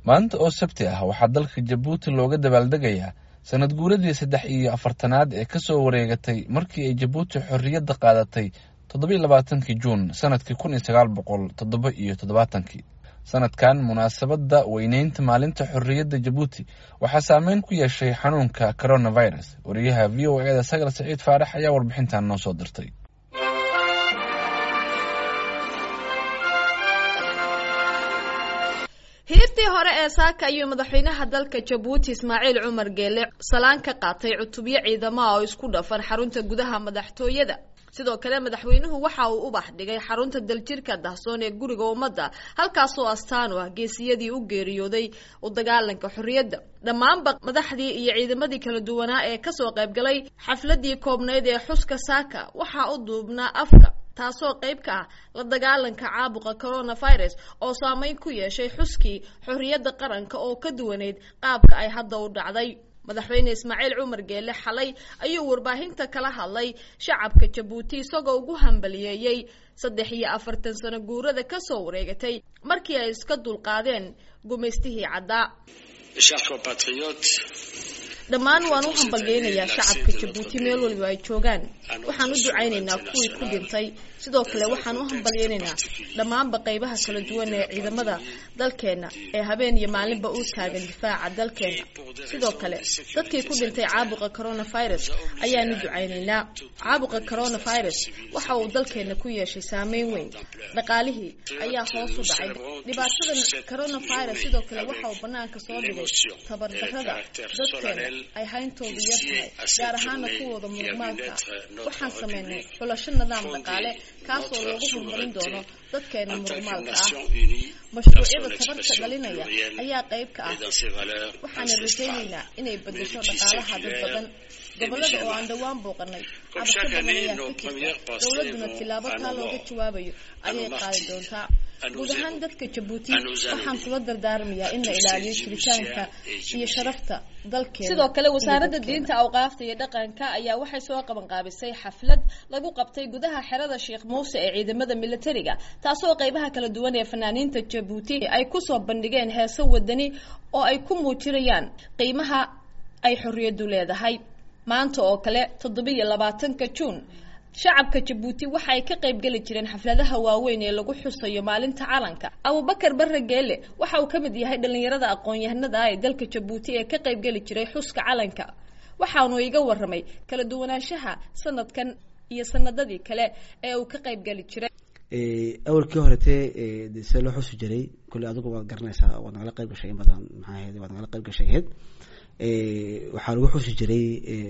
maanta oo sabti ah waxaa dalka jabuuti looga dabaaldegayaa sanad guuradii saddex iyo afartanaad ee kasoo wareegatay markii ay jabuuti xorriyadda qaadatay toddoba iyo labaatankii juun sanadkii kun iyo sagaal boqol toddoba iyo toddobaatankii sanadkan munaasabadda weyneynta maalinta xorriyadda jabuuti waxaa saameyn ku yeeshay xanuunka coronavirus wariyaha v o e da sagal saciid faarax ayaa warbixintan noo soo dirtay hiirtii hore ee saaka ayuu madaxweynaha dalka jabuuti ismaaciil cumar geele salaan ka qaatay cutubyo ciidamaha oo isku dhafan xarunta gudaha madaxtooyada sidoo kale madaxweynuhu waxa uu ubax dhigay xarunta daljirka dahsoon ee guriga ummadda halkaasoo astaan u ah geesiyadii u geeriyooday u dagaalanka xorriyadda dhammaanba madaxdii iyo ciidamadii kala duwanaa ee kasoo qaybgalay xafladii koobnayd ee xuska saaka waxaa u duubnaa afka taasoo qayb ka ah la dagaalanka caabuqa coronavirus oo saameyn ku yeeshay xuskii xorriyadda qaranka oo ka duwaneyd qaabka ay hadda u dhacday madaxweyne ismaaciil cumar geele xalay ayuu warbaahinta kala hadlay shacabka jabuuti isagoo ugu hambaliyeeyey saddex iyo afartan sano guurada kasoo wareegatay markii ay iska dulqaadeen gumaystihii caddaa dhammaan waan u hambalyeynayaa shacabka jabuuti meel waliba ay joogaan waxaan u ducaynaynaa kuwii ku dhintay sidoo kale waxaan u hambalyeynaynaa dhammaanba qaybaha kala duwan ee ciidamada dalkeenna ee habeen iyo maalinba u taagan difaaca dalkeenna sidoo kale dadkii ku dhintay caabuqa coronavirus ayaanu ducaynaynaa caabuqa coronavirus waxa uu dalkeenna ku yeeshay saameyn weyn dhaqaalihii ayaa hoos u dhacay dhibaatadan coronavirus sidoo kale waxa uu banaanka soo dhigay tabardarrada dadkeena ay hayntoodu yar tahay gaar ahaana kuwooda murmaalka waxaan sameynay xulasho nidaam dhaqaale kaasoo loogu horumarin doono dadkeena murmaalka ah mashruucyada tabarta dhalinaya ayaa qayb ka ah waxaana rajaynaynaa inay bedesho dhaqaalaha dad badan gobolada oo aan dhowaan booqanay cabasho badan ayaa ka jirta dowladuna tilaabo taa looga jawaabayo ayay qaadi doontaa guud ahaan dadka jabuuti waxaan kula dardaarmayaa in la ilaaliyo jiritaanka iyo sharafta dalkeena sidoo kale wasaaradda diinta awqaafta iyo dhaqanka ayaa waxay soo qabanqaabisay xaflad lagu qabtay gudaha xerada sheekh muuse ee ciidamada militariga taasoo qaybaha kala duwan ee fanaaniinta jabuuti ay kusoo bandhigeen heeso wadani oo ay ku muujinayaan qiimaha ay xorriyaddu leedahay maanta oo kale toddobiyo labaatanka juun shacabka jabuuti waxa ay ka qayb geli jireen xafladaha waaweyn ee lagu xusayo maalinta calanka abubakar barre geele waxa uu ka mid yahay dhallinyarada aqoon-yahanada ah ee dalka jabuuti ee ka qayb geli jiray xuska calanka waxaanu iga waramay kala duwanaanshaha sanadkan iyo sanadadii kale ee uu ka qayb geli jiray awalkii horetee de see loo xusi jiray kulle adigu waad garanaysaa waad nagala qayb gashay in badan maxaa ahayd waad nagala qayb gashay ahayd waxaa lagu xusi jiray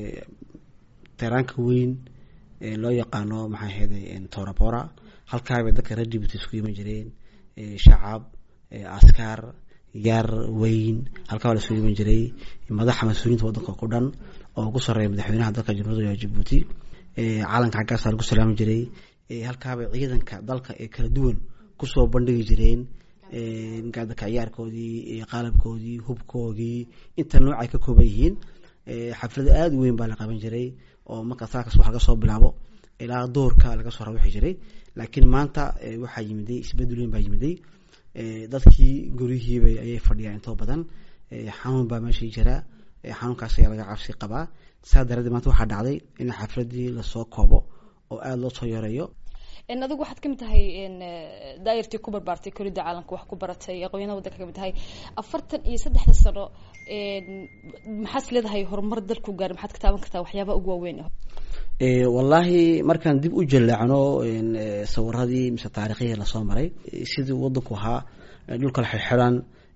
teraanka weyn loo yaqaano maxaa ahayday torabora halkaabay dadka reer jibuuti isku iman jireen shacab askar yar weyn halkaa la isugu iman jiray madaxa mas-uuliyiinta wadanka ku dhan oo ugu sareeya madaxweynaha dalka jamhuuriyadda jabuuti calanka xaggaasaa lagu salaami jiray halkaabay ciidanka dalka ee kala duwan kusoo bandhigi jireen gaadaka ciyaarkoodii qalabkoodii hubkoodii inta nooc ay ka kooban yihiin xaflado aada u weyn baa la qaban jiray oo marka saakas wax laga soo bilaabo ilaa doorka laga soo rawixi jiray laakiin maanta waxaa yimiday isbedel weyn baa yimiday dadkii guryihiiba ayay fadhiyaan intoo badan xanuun baa meeshii jira xanuunkaas ayaa laga cabsi qabaa saa daradeed maanta waxaa dhacday in xafladii lasoo koobo oo aada loo soo yareeyo adigu waxaad kamid tahay daayirtii ku barbaartay koridda caalamka wax ku baratay aqoonyada wadanka kamid tahay afartan iyo saddexda sano maxaad leedahay horumar dalku gaar maxaad ka taaban kartaa waxyaaba ugu waaweyn wallaahi markaan dib u jaleecno sawiradii mise taarikhihii lasoo maray sidii wadanku ahaa dhulka la xirxiran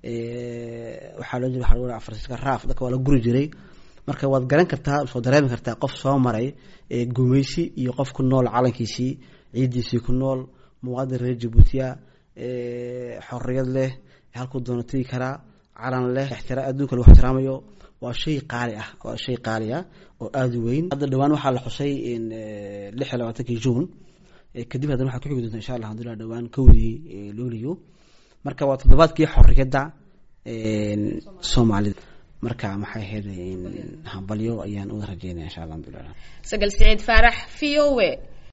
waxaa loo jira waa afarsiska raaf dadka waa la guri jiray marka waad garan kartaa soo dareemi kartaa qof soo maray gumeysi iyo qof ku nool calankiisii ciidiisii ku nool muwaadin reer jabuutiya xorriyad leh halkuu doono tegi karaa calan leh adduunka lagu ixtiraamayo waa shay qaali ah waa shay qaali ah oo aada u weyn hadda dhawaan waxaa la xusay lix iyo labaatankii juun kadib haddana waxaa kuxigi doonta insha allah alhamdulillah dhawaan kowdii luuliyo marka waa toddobaadkii xorriyadda soomaalida marka maxay ahayd hambalyo ayaan uga rajeynaya insha allah alhamdulillah sagal siciid faarax v o a